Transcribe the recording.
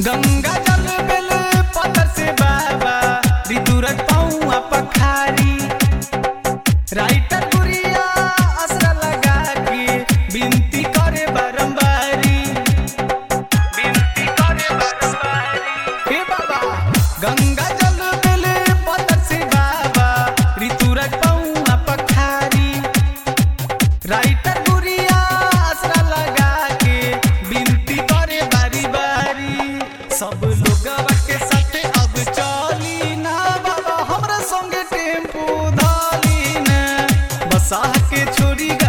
गंगा जल बेल पत्थर से बाबा ऋतुरज पौआ पखारी राइटर गुरिया असरा लगा के विनती करे बारंबारी विनती करे बारंबारी हे बाबा गंगा जल बेल पत्थर से बाबा ऋतुरज पौआ पखारी राइटर गुरिया आसरा लगा के विनती करे बारी बारी सब लोगवा के साथे अब चली ना बाबा हमरा संगे टेम्पू धाली ना बसा के छोड़ी